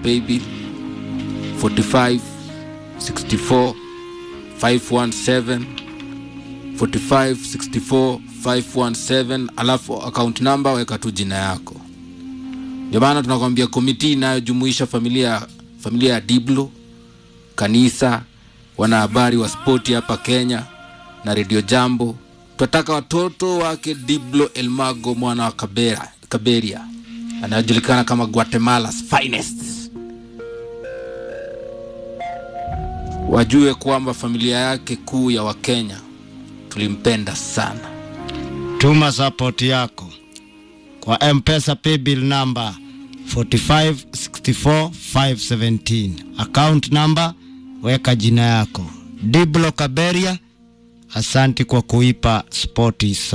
paybill 45 64 517 45 64 517 alafu account number weka tu jina yako ndio maana tunakwambia komiti inayojumuisha familia familia ya diblo kanisa wanahabari wa spoti hapa kenya na redio jambo tunataka watoto wake diblo elmago mwana wa kabera, kaberia anayojulikana kama guatemala's finest wajue kwamba familia yake kuu ya wakenya tulimpenda sana tuma support yako kwa mpesa paybill number 4564517 account number weka jina yako diblo kaberia asanti kwa kuipa spoti